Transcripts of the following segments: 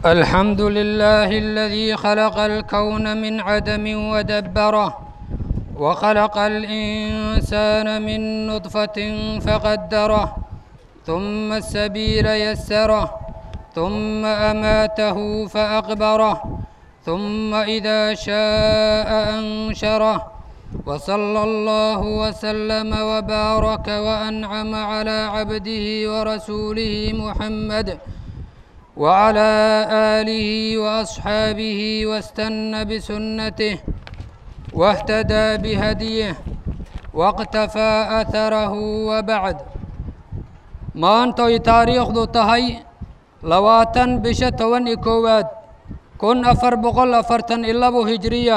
الحمد لله الذي خلق الكون من عدم ودبره وخلق الإنسان من نطفة فقدره ثم السبيل يسره ثم أماته فأقبره ثم إذا شاء أنشره وصلى الله وسلم وبارك وأنعم على عبده ورسوله محمد وعلى آله وأصحابه واستنى بسنته واهتدى بهديه واقتفى أثره وبعد maantay taariikhdu tahay labaatan bisha toban iyo koowaad kun afar boqol afartan iyo labo hijriya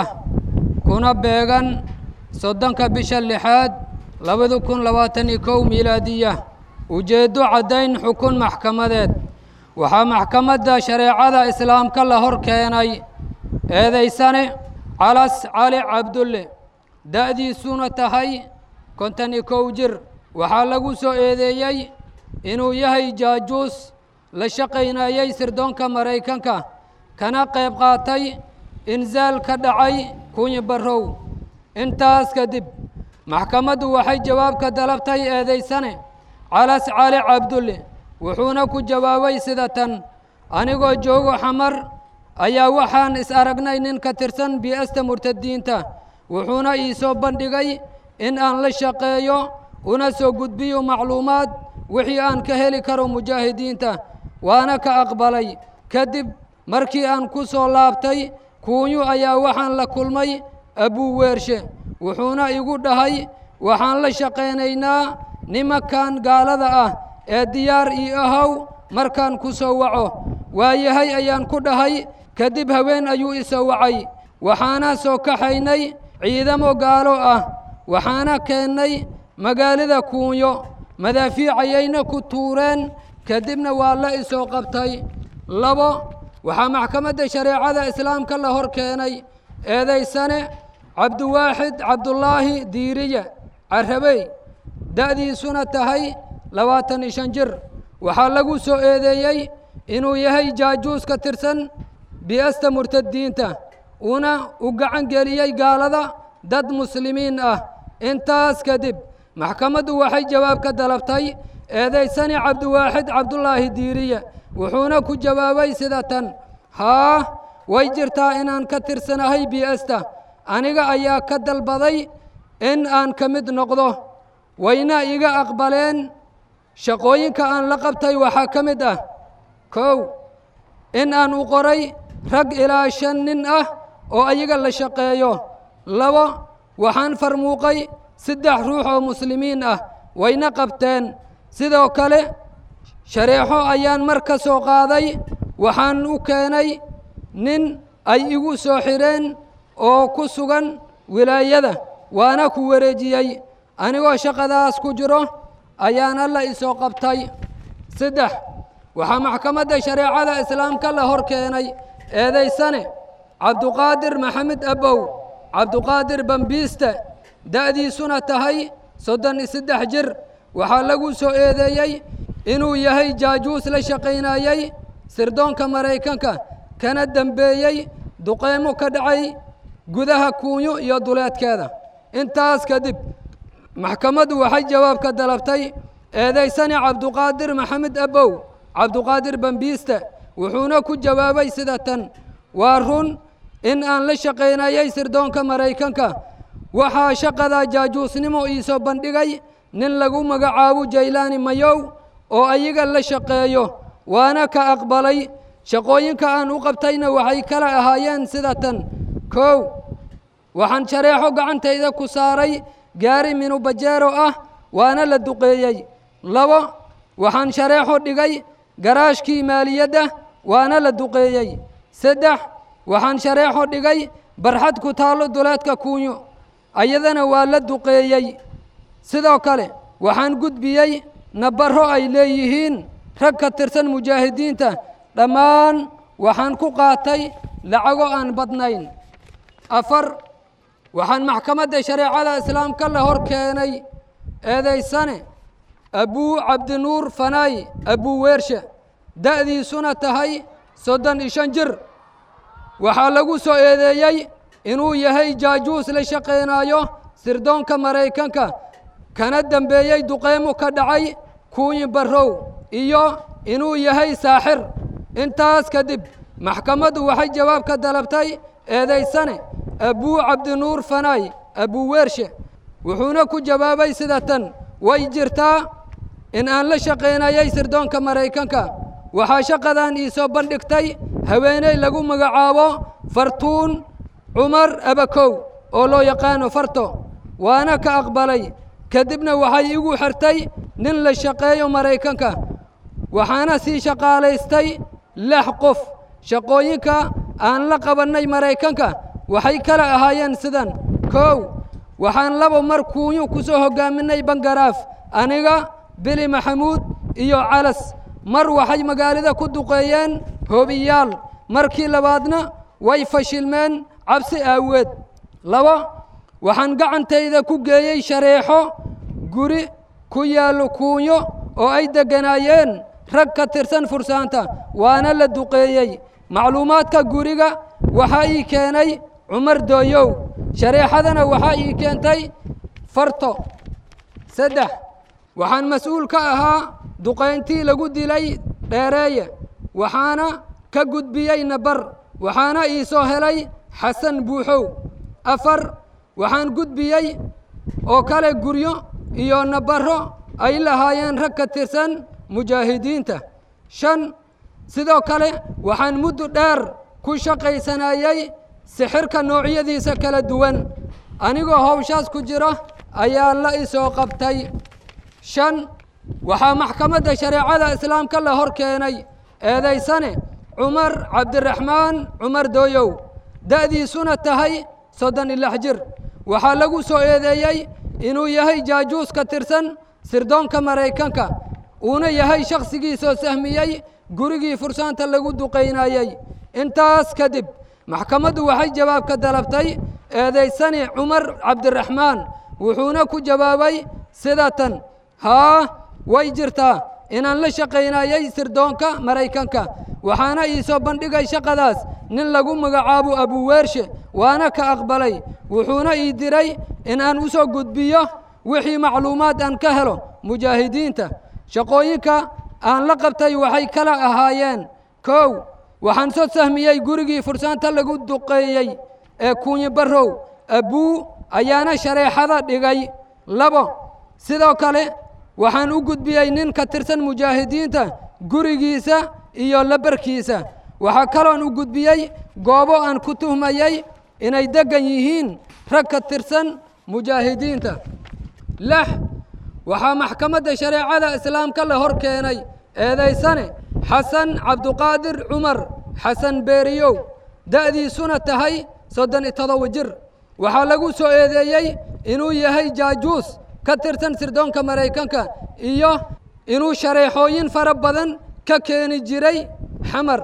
kuna beegan soddonka bisha lixaad labada kun labaatan iyo kow miilaadiya ujeeddo caddayn xukun maxkamadeed waxaa maxkamadda shareecada islaamka la hor keenay eedaysane calas cali cabdulle da'diisuna tahay kontan iyo kow jir waxaa lagu soo eedeeyey inuu yahay jaajuus la shaqaynayey sirdoonka maraykanka kana qayb qaatay insaal ka dhacay kunyi barrow intaas kadib maxkamaddu waxay jawaab ka dalabtay eedaysane calas cali cabdulle wuxuuna ku jawaabay sida tan anigoo joogo xamar ayaa waxaan is aragnay nin ka tirsan bi'asta murtadiinta wuxuuna ii soo bandhigay in aan la shaqeeyo una soo gudbiyo macluumaad wixii aan ka heli karo mujaahidiinta waana ka aqbalay kadib markii aan ku soo laabtay kuunyu ayaa waxaan la kulmay abuu weershe wuxuuna igu dhahay waxaan la shaqaynaynaa nimankan gaalada ah ee diyaar ii ahow markaan ku soo waco waayahay ayaan ku dhahay kadib haween ayuu isoo wacay waxaana soo kaxaynay ciidamo gaalo ah waxaana keennay magaalada kuunyo madaafiicayayna ku tuureen kadibna waa la isoo qabtay labo waxaa maxkamadda shareecada islaamka la hor keenay eedaysane cabdiwaaxid cabdulaahi diiriye carabey da'diisuna tahay labaatan iyo shan jir waxaa lagu soo eedeeyey inuu yahay jaajuus ka tirsan bi'asta murtadiinta una u gacan geliyey gaalada dad muslimiin ah intaas kadib maxkamaddu waxay jawaab ka dalabtay eedaysani cabdiwaaxid cabdulaahi diiriye wuxuuna ku jawaabay sida tan haa way jirtaa inaan ka tirsanahay bi'asta aniga ayaa ka dalbaday in aan ka mid noqdo wayna iga aqbaleen shaqooyinka aan la qabtay waxaa ka mid ah kow in aan u qoray rag ilaa shan nin ah oo ayaga la shaqeeyo labo waxaan farmuuqay saddex ruux oo muslimiin ah wayna qabteen sidoo kale shareexo ayaan mar ka soo qaaday waxaan u keenay nin ay igu soo xidheen oo ku sugan wilaayada waana ku wareejiyey anigoo shaqadaas ku jiro ayaan alla isoo qabtay saddex waxaa maxkamadda shareecada islaamka la hor keenay eedaysane cabduqaadir maxamed abow cabduqaadir bambiiste da'diisuna tahay soddon iyo saddex jir waxaa lagu soo eedeeyey inuu yahay jaajuus la shaqaynayey sirdoonka maraykanka kana dembeeyey duqeymo ka dhacay gudaha kuunyo iyo duleedkeeda intaas kadib maxkamaddu waxay jawaab ka dalabtay eedaysani cabduqaadir maxamed abow cabduqaadir bambiiste wuxuuna ku jawaabay sida tan waa run in aan la shaqaynayey sirdoonka maraykanka waxaa shaqada jaajuusnimo iisoo bandhigay nin lagu magacaabo jaylaani mayow oo ayaga la shaqeeyo waana ka aqbalay shaqooyinka aan u qabtayna waxay kala ahaayeen sida tan kow waxaan shareexo gacantayda ku saaray gaari minubajeero ah waana la duqeeyey labo waxaan shareexo dhigay garaashkii maaliyadda waana la duqeeyey saddex waxaan shareexo dhigay barxad ku taallo duleedka kuunyo ayadana waa la duqeeyey sidoo kale waxaan gudbiyey nabarro ay leeyihiin rag ka tirsan mujaahidiinta dhammaan waxaan ku qaatay lacago aan badnayn afar waxaan maxkamadda shareecada islaamka la hor keenay eedaysane abuu cabdinuur fanaay abuu weershe da'diisuna tahay soddon iyo shan jir waxaa lagu soo eedeeyey inuu yahay jaajuus la shaqaynaayo sirdoonka maraykanka kana dembeeyey duqeymo ka dhacay kuuyin barrow iyo inuu yahay saaxir intaas kadib maxkamaddu waxay jawaab ka dalabtay eedaysane abuu cabdinuur fanaay abuu weershe wuxuuna ku jawaabay sida tan way jirtaa in aan la shaqaynayay sirdoonka maraykanka waxaa shaqadan ii soo bandhigtay haweeney lagu magacaabo fartuun cumar abakow oo loo yaqaano farto waana ka aqbalay kadibna waxay igu xirtay nin la shaqeeyo maraykanka waxaana sii shaqaalaystay lix qof shaqooyinka aan la qabannay maraykanka waxay kala ahaayeen sidan kow waxaan laba mar kuunyu ku soo hoggaaminay bangaraaf aniga bili maxamuud iyo calas mar waxay magaalada ku duqeeyeen hoobiyaal markii labaadna way fashilmeen cabsi aaweed laba waxaan gacantayda ku geeyey shareexo guri ku yaallo kuunyo oo ay degganaayeen rag ka tirsan fursaanta waana la duqeeyey macluumaadka guriga waxaa ii keenay cumar dooyow shareexadana waxaa ii keentay farto saddex waxaan mas-uul ka ahaa duqayntii lagu dilay dheereeye waxaana ka gudbiyey nabar waxaana ii soo helay xasan buuxow afar waxaan gudbiyey oo kale guryo iyo nabaro ay lahaayeen rag ka tirsan mujaahidiinta shan sidoo kale waxaan muddo dheer ku shaqaysanayey sixirka noocyadiisa kala duwan anigoo howshaas ku jira ayaa la isoo qabtay shan waxaa maxkamadda shareecada islaamka la hor keenay eedaysane cumar cabdiraxmaan cumar dooyow da'diisuna tahay soddon iyo lix jir waxaa lagu soo eedeeyey inuu yahay jaajuus ka tirsan sirdoonka maraykanka uuna yahay shakhsigii soo sahmiyey gurigii fursaanta lagu duqaynayey intaas kadib maxkamaddu waxay jawaab ka dalabtay eedaysani cumar cabdiraxmaan wuxuuna ku jawaabay sida tan haa way jirtaa inaan la shaqaynayey sirdoonka maraykanka waxaana ii soo bandhigay shaqadaas nin lagu magacaabo abuweershe waana ka aqbalay wuxuuna ii diray in aan u soo gudbiyo wixii macluumaad aan ka helo mujaahidiinta shaqooyinka aan la qabtay waxay kala ahaayeen kow waxaan soo sahmiyey gurigii fursaanta lagu duqeeyey ee kuunyi barrow abuu ayaana shareexada dhigay labo sidoo kale waxaan u gudbiyey nin ka tirsan mujaahidiinta gurigiisa iyo labarkiisa waxaa kaloon u gudbiyey goobo aan ku tuhmayey inay deggan yihiin rag ka tirsan mujaahidiinta lix waxaa maxkamadda shareecada islaamka la hor keenay eedaysane xasan cabduqaadir cumar xasan beeriyow da'diisuna tahay soddon iyo todoba jir waxaa lagu soo eedeeyey inuu yahay jaajuus ka tirsan sirdoonka maraykanka iyo inuu shareexooyin fara badan ka keeni jiray xamar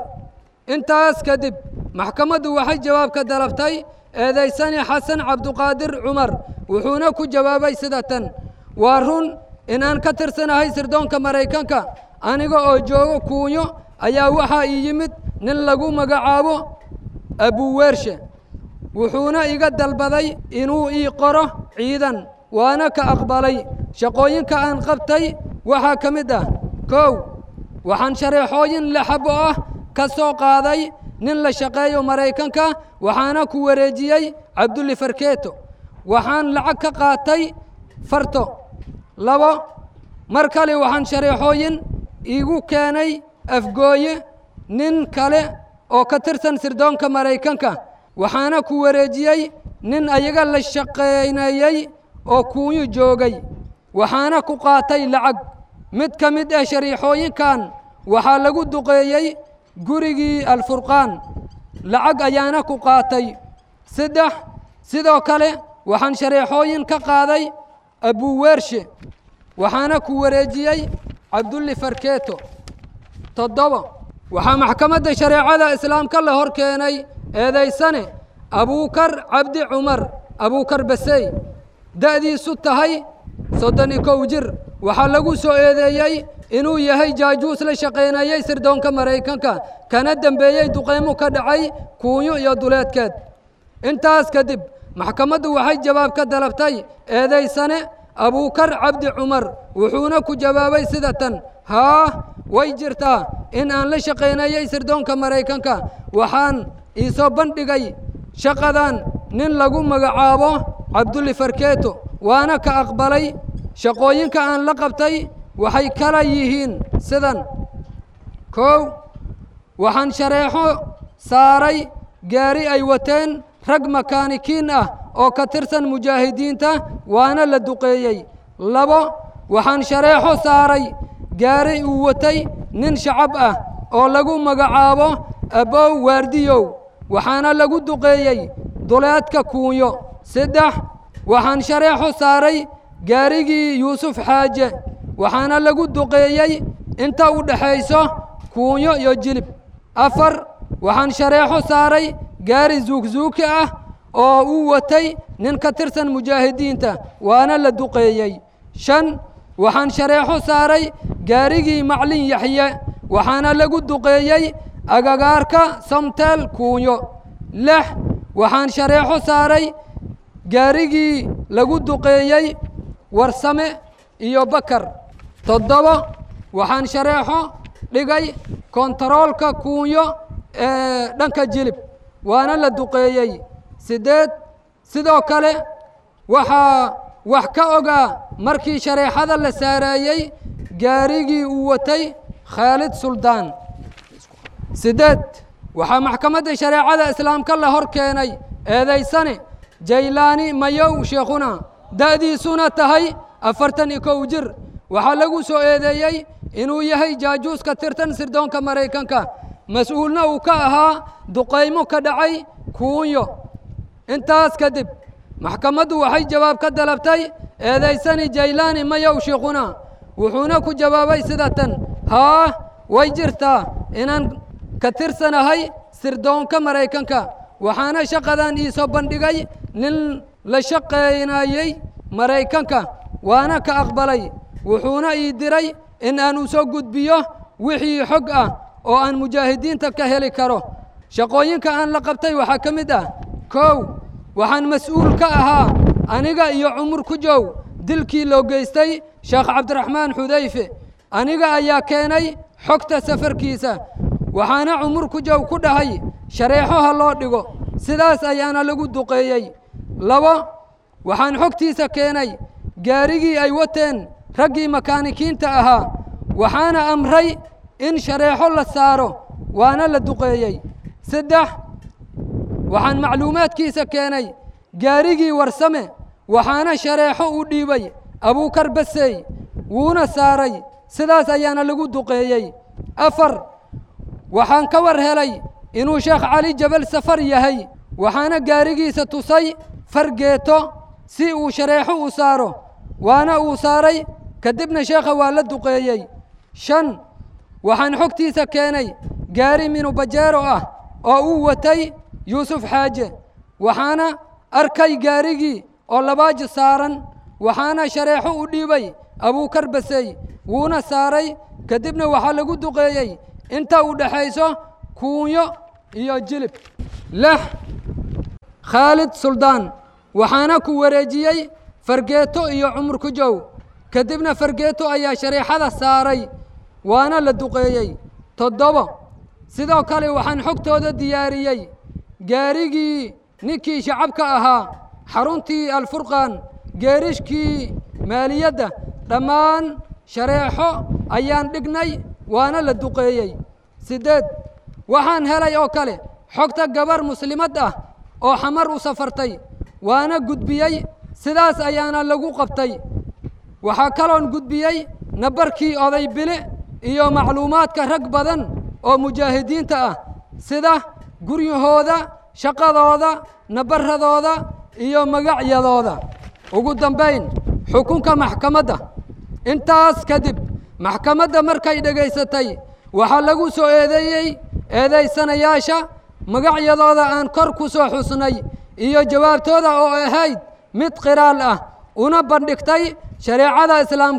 intaas kadib maxkamaddu waxay jawaab ka dalabtay eedaysani xasan cabduqaadir cumar wuxuuna ku jawaabay sida tan waa run inaan ka tirsanahay sirdoonka maraykanka aniga oo joogo kuunyo ayaa waxaa ii yimid nin lagu magacaabo abuweershe wuxuuna iga dalbaday inuu ii qoro ciidan waana ka aqbalay shaqooyinka aan qabtay waxaa ka mid ah kow waxaan shareexooyin laxabo ah ka soo qaaday nin la shaqeeyo maraykanka waxaana ku wareejiyey cabdulli farkeeto waxaan lacag ka qaatay farto labo mar kale waxaan shareexooyin iigu keenay afgooye nin kale oo ka tirsan sirdoonka maraykanka waxaana ku wareejiyey nin ayaga la shaqaynayey oo kuunyu joogay waxaana ku qaatay lacag mid ka mid ah shariixooyinkan waxaa lagu duqeeyey gurigii alfurqaan lacag ayaana ku qaatay saddex sidoo kale waxaan shareexooyin ka qaaday abuweershe waxaana ku wareejiyey cabdulli farkeeto toddoba waxaa maxkamadda shareecada islaamka la hor keenay eedaysane abuukar cabdi cumar abuukar basey da'diisu tahay soddon iyo kow jir waxaa lagu soo eedeeyey inuu yahay jaajuus la shaqaynayey sirdoonka maraykanka kana dembeeyey duqaymo ka dhacay kuunyo iyo duleedkeed intaas kadib maxkamaddu waxay jawaab ka dalabtay eedaysane abuukar cabdi cumar wuxuuna ku jawaabay sida tan haa way jirtaa in aan la shaqaynayey sirdoonka maraykanka waxaan iisoo bandhigay shaqadan nin lagu magacaabo cabdulli farkeeto waana ka aqbalay shaqooyinka aan la qabtay waxay kala yihiin sidan kow waxaan shareexo saaray gaari ay wateen rag makaanikiin ah oo ka tirsan mujaahidiinta waana la duqeeyey labo waxaan shareexo saaray gaari uu watay nin shacab ah oo lagu magacaabo abow waardiyow waxaana lagu duqeeyey duleedka kuunyo saddex waxaan shareexo saaray gaarigii yuusuf xaaje waxaana lagu duqeeyey inta u dhexayso kuunyo iyo jilib afar waxaan shareexo saaray gaari zuugzuuki ah oo uu watay nin ka tirsan mujaahidiinta waana la duqeeyey shan waxaan shareexo saaray gaarigii maclin yaxye waxaana lagu duqeeyey agagaarka samteel kuunyo lix waxaan shareexo saaray gaarigii lagu duqeeyey warsame iyo bakar toddoba waxaan shareexo dhigay kontaroolka kuunyo ee dhanka jilib waana la duqeeyey siddeed sidoo kale waxaa wax ka ogaa markii shareexada la saareeyey gaarigii uu watay khaalid suldaan siddeed waxaa maxkamadda shareecada islaamka la hor keenay eedaysane jaylaani mayow sheekhuna da'diisuna tahay afartan iyo kow jir waxaa lagu soo eedeeyey inuu yahay jaajuus ka tirtan sirdoonka maraykanka mas-uulna uu ka ahaa duqaymo ka dhacay kuunyo intaas kadib maxkamaddu waxay jawaab ka dalabtay eedaysani jaylaani mayow sheekhuna wuxuuna ku jawaabay sida tan haa way jirtaa inaan ka tirsanahay sirdoonka maraykanka waxaana shaqadan iisoo bandhigay nin la shaqaynayey maraykanka waana ka aqbalay wuxuuna ii diray in aan u soo gudbiyo wixii xog ah oo aan mujaahidiinta ka heli karo shaqooyinka aan la qabtay waxaa ka mid ah kow waxaan mas-uul ka ahaa aniga iyo cumur ku jow dilkii loo geystay sheekh cabdiraxmaan xudayfe aniga ayaa keenay xogta safarkiisa waxaana cumur ku jow ku dhahay shareexo ha loo dhigo sidaas ayaana lagu duqeeyey labo waxaan xogtiisa keenay gaarigii ay wateen raggii makaanikiinta ahaa waxaana amray in shareexo la saaro waana la duqeeyey saddex waxaan macluumaadkiisa keenay gaarigii warsame waxaana shareexo u dhiibay abuukar basey wuuna saaray sidaas ayaana lagu duqeeyey afar waxaan ka war helay inuu sheekh cali jabal safar yahay waxaana gaarigiisa tusay fargeeto si uu shareexo u saaro waana uu saaray kadibna sheekha waa la duqeeyey shan waxaan xogtiisa keenay gaari minubajeero ah oo uu watay yuusuf xaaje waxaana arkay gaarigii oo labaaji saaran waxaana shareexo u dhiibay abuukar basey wuuna saaray kadibna waxaa lagu duqeeyey inta u dhexayso kuunyo iyo jilib lix khaalid suldaan waxaana ku wareejiyey fargeeto iyo cumur ku jow kadibna fargeeto ayaa shareexada saaray waana la duqeeyey toddobo sidoo kale waxaan xogtooda diyaariyey gaarigii ninkii shacabka ahaa xaruntii alfurqaan geerishkii maaliyadda dhammaan shareexo ayaan dhignay waana la duqeeyey siddeed waxaan helay oo kale xogta gabar muslimad ah oo xamar u safartay waana gudbiyey sidaas ayaana lagu qabtay waxaa kaloon gudbiyey nabarkii oday bile iyo macluumaadka rag badan oo mujaahidiinta ah sida guryahooda shaqadooda nabaradooda iyo magacyadooda ugu dambayn xukunka maxkamadda intaas kadib maxkamadda markay dhegaysatay waxaa lagu soo eedeeyey eedaysanayaasha magacyadooda aan kor ku soo xusnay iyo jawaabtooda oo ahayd mid qiraal ah una bandhigtay shareecada islaamka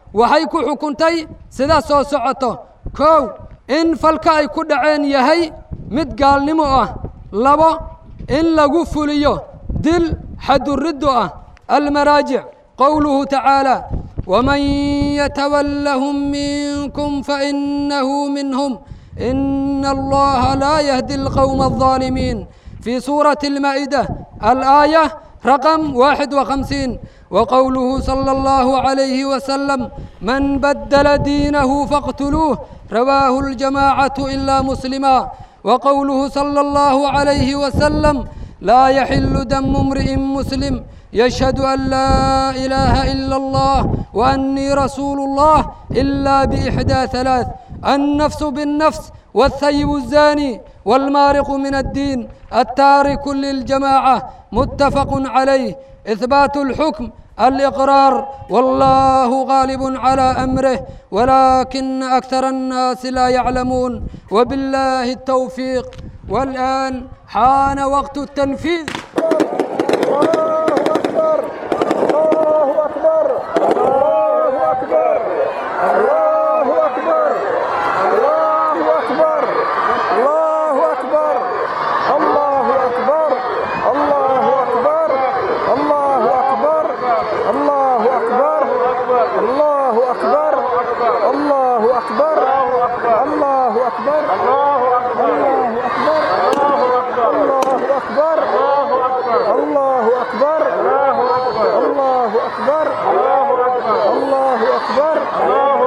waxay ku xukuntay sida soo socoto kow in falka ay ku dhaceen yahay mid gaalnimo ah labo in lagu fuliyo dil xaduriddu ah almaraajic qowluhu tacaala waman yatawallahum minkum fainahu minhum ina allaha laa yahdi alqowma alظaalimiin في سورة المائدة الآية رقم واحد وخمسين وقوله صلى الله عليه وسلم من بدل دينه فاقتلوه رواه الجماعة إلا مسلما وقوله صلى الله عليه وسلم لا يحل دم امرئ مسلم يشهد أن لا إله إلا الله وأني رسول الله إلا بإحدى ثلاث النفس بالنفس والثيب الزاني والمارق من الدين التارك للجماعة متفق عليه إثبات الحكم الإقرار والله غالب على أمره ولكن أكثر الناس لا يعلمون وبالله التوفيق والآن حان وقت التنفيذ الله أكبر الله أكبر الله أكبر الله أكبر الله أكبر الله أكبر الله أكبر الله أكبر الله أكبر الله أكبر الله أكبر الله أكبر الله أكبر الله أكبر الله أكبر الله أكبر الله أكبر